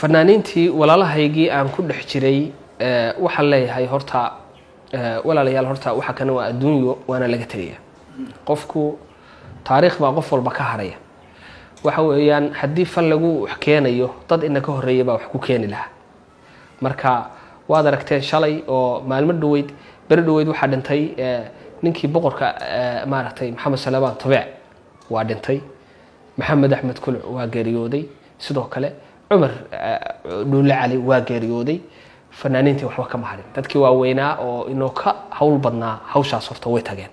fanaaniintii walaalahaygii aan ku dhex jiray waxaan leeyahay horta walaalayaal horta waxa kana waa adduunyo waana laga tegaya qofku taariikh baa qof walba ka haraya waxa weeyaan haddii fal lagu wax keenayo dad ina ka horreeya baa wax ku keeni lahaa marka waad aragteen shalay oo maalmo dhaweyd beri dhaweyd waxaa dhintay ninkii boqorka maaragtay maxamed salamaan tabeec waa dhintay maxamed axmed kuluc waa geeriyooday sidoo kale cumar dhuule cali waa geeriyooday fanaaniintii waxba kama harin dadkii waaweynaa oo inoo ka hawl badnaa hawshaas horta way tageen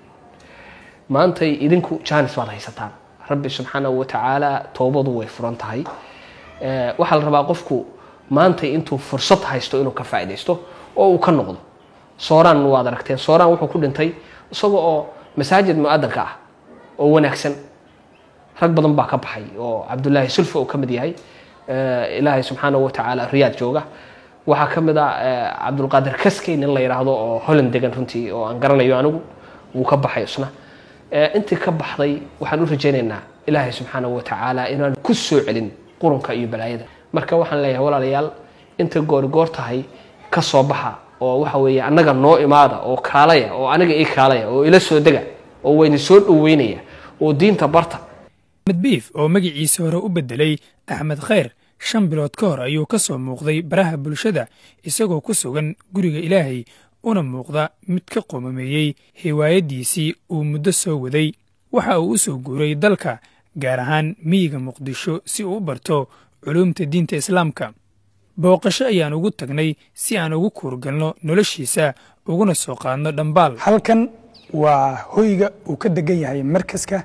maantay idinku jaanis baad haysataan rabbi subxaanahu watacaala toobadu way furan tahay waxaa la rabaa qofku maantay intuu fursad haysto inuu ka faaidaysto oo uu ka noqdo sooraan waad aragteen sooraan wuxuu ku dhintay isaga oo masaajid mu-adanka ah oo wanaagsan rag badan baa ka baxay oo cabdulaahi sulfa uu ka mid yahay ilaahay subxaanahu watacaala riyaad jooga waxaa ka mid a cabdulqaadir kaskey nin la yidhaahdo oo holland degan runtii oo aan garanayo anigu wuu ka baxay isna intii ka baxday waxaan u rajaynaynaa ilaahay subxaanahu watacaala inaan ku soo celin qurunka iyo balaayada marka waxaan leeyahay walaalayaal inta goori goor tahay ka soo baxa oo waxa weeye annaga noo imaada oo kaalaya oo aniga ii kaalaya oo ila soo dega oo wayna soo dhoweynaya oo diinta barta axmed biif oo magaciisa hore u beddelay axmed khayr shan bilood ka hor ayuu ka soo muuqday baraha bulshada isagoo ku sugan guriga ilaahay una muuqda mid ka qoomameeyey hiwaayaddiisii uu muddo soo waday waxa uu u soo guuray dalka gaar ahaan miyiga muqdisho si uu u barto culuumta diinta islaamka booqasho ayaan ugu tagnay si aan ugu kuurgalno noloshiisa uguna soo qaadno dhambaal halkan waa hoyga uu ka degan yahay markaska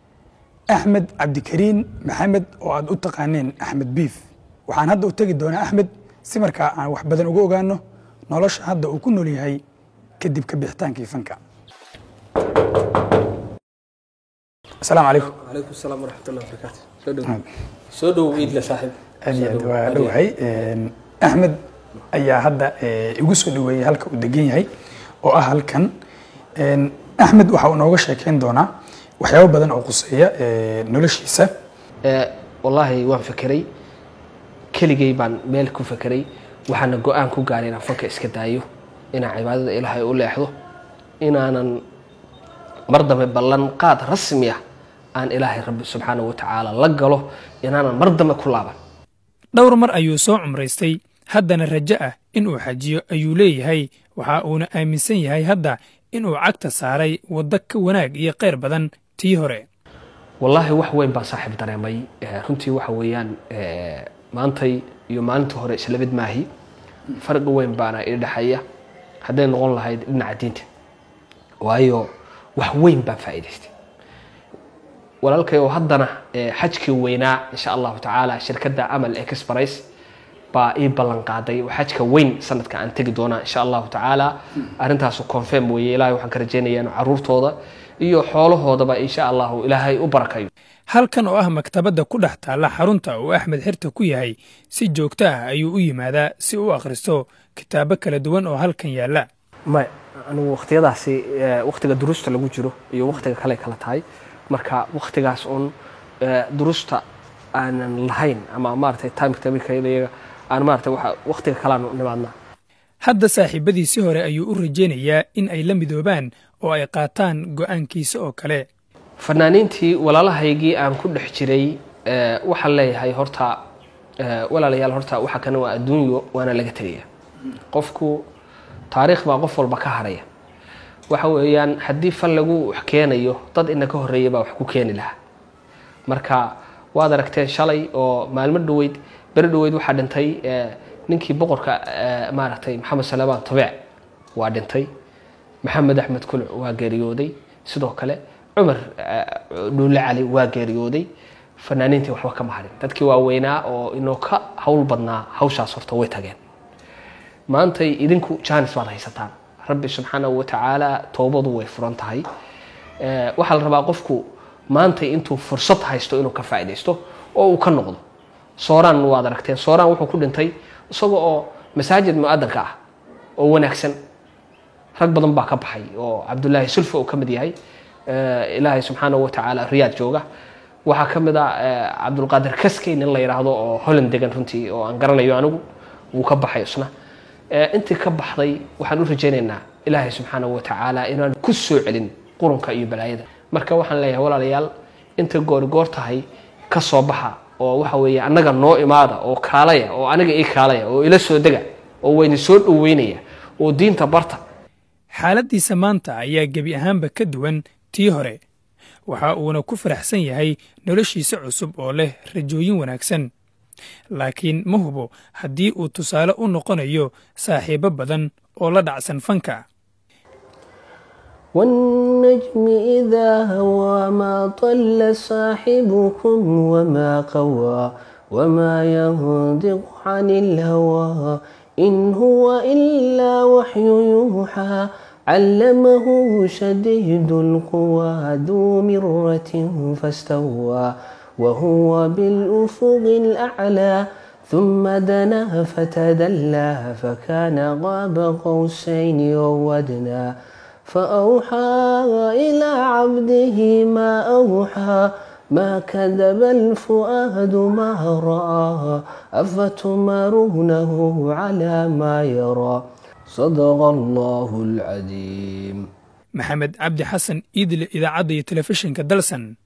axmed cabdikariin maxamed oo aad u taqaaneen axmed biif waxaan hadda u tegi doonaa axmed si markaa aan wax badan uga ogaano nolosha hadda uu ku nool yahay kadib ka bixitaankii fanka asalaamu calaykum calaykum salaam waraxmatullah barakaatu soo dhow soo dhow iidla saaxiib aad iyo aad waa dhowahay axmed ayaa hadda igu soo dhoweeyey halka uu degan yahay oo ah halkan axmed waxa uu nooga sheekeyn doonaa waxyaabo badan oo quseeya noloshiisa wallaahi waan fekeray keligay baan meel ku fekeray waxaana go-aan ku gaaray inaan fanka iska daayo inaan cibaadada ilaahay u leexdo inaanan mar dambe ballan qaad rasmi ah aan ilaahay rabbi subxaanahu watacaala la galo inaanan mar dambe ku laaban dhowr mar ayuu soo cumraystay haddana rajo ah inuu xajiyo ayuu leeyahay waxa uuna aaminsan yahay hadda inuu cagta saaray waddo ka wanaag iyo khayr badan tii hore wallaahi wax weyn baan saaxiib dareemay runtii waxa weeyaan maantay iyo maalintii hore islamid maahi farqi weyn baana ii dhexeeya hadday noqon lahayd dhinaca diinta waayo wax weyn baan faa'iidaystay walaalkay oo haddana xajkii weynaa insha allahu tacaala shirkadda amal express baa ii ballan qaaday oo xajka weyn sanadka aan tegi doonaa insha allahu tacaala arrintaasu confirm weeye ilaahay waxaan ka rajaynayaa inuu caruurtooda iyo xoolahoodaba insha allahu ilaahay u barakayo halkan oo ah maktabadda ku dhex taalla xarunta uu axmed xirta ku yahay si joogto ah ayuu u yimaadaa si u akhristo kitaabo kala duwan oo halkan yaalla may anigu wakhtiyadaasi wakhtiga duruusta lagu jiro iyo wakhtiga kale kala tahay marka wakhtigaas uun duruusta aanan lahayn ama maaragtay timektabiyaga aan maaragtay wakhtiga kaleanu nimaadnaa hadda saaxiibadiisii hore ayuu u rajaynayaa in ay la midoobaan oo ay qaataan go'aankiisa oo kale fanaaniintii walaalahaygii aan ku dhex jiray waxaan leeyahay horta walaalayaal horta waxa kana waa adduunyo waana laga tegaya qofku taariikh baa qof walba ka haraya waxa weeyaan haddii fal lagu wax keenayo dad ina ka horreeya baa wax ku keeni lahaa marka waad aragteen shalay oo maalmo dhaweyd beri dhaweyd waxaa dhintay ninkii boqorka maaragtay maxamed salamaan tabeec waa dhintay maxamed axmed kuluc waa geeriyooday sidoo kale cumar dhuule cali waa geeriyooday fanaaniintii waxba kama harin dadkii waaweynaa oo inoo ka hawl badnaa hawshaas horta way tageen maantay idinku jaanis baad haysataan rabbi subxaanahu watacaala toobadu way furan tahay waxaa la rabaa qofku maantay intuu fursad haysto inuu ka faaidaysto oo uu ka noqdo sooraan waad aragteen sooraan wuxuu ku dhintay isaga oo masaajid mu-adanka ah oo wanaagsan rag badan baa ka baxay oo cabdulaahi sulfa uu ka mid yahay ilaahay subxaanahu watacaala riyaad jooga waxaa ka mid ah cabdulqaadir kaskey nin la yidhaahdo oo holland degan runtii oo aan garanayo anigu wuu ka baxay isna intii ka baxday waxaan u rajaynaynaa ilaahay subxaanahu watacaala inaan ku soo celin qurunka iyo balaayada marka waxaan leeyahay walaalayaal intay goorigoor tahay ka soo baxa oo waxa weeye annaga noo imaada oo kaalaya oo aniga ii kaalaya oo ila soo dega oo wayna soo dhoweynaya oo diinta barta xaaladdiisa maanta ayaa gebi ahaanba ka duwan tii hore waxa uuna ku faraxsan yahay noloshiisa cusub oo leh rajooyin wanaagsan laakiin ma hubo haddii uu tusaale u noqonayo saaxiibo badan oo la dhacsan fanka والنجم إذا هوى ما طل صاحبكم وما قوى وما ينطق عن الهوى إن هو إلا وحي يوحى علمه شديد القوى ذو مرة فاستوى وهو بالأفق الأعلى ثم دنا فتدلى فكان غاب قوسين وودنا فأوحى إلى عبده ما أوحى ما كذب الفؤاد ما رأى أفتمارونه على ما يرى صدق الله العظيم maxamed cabdi xasan iidle idaacadda iyo telefishinka dalsan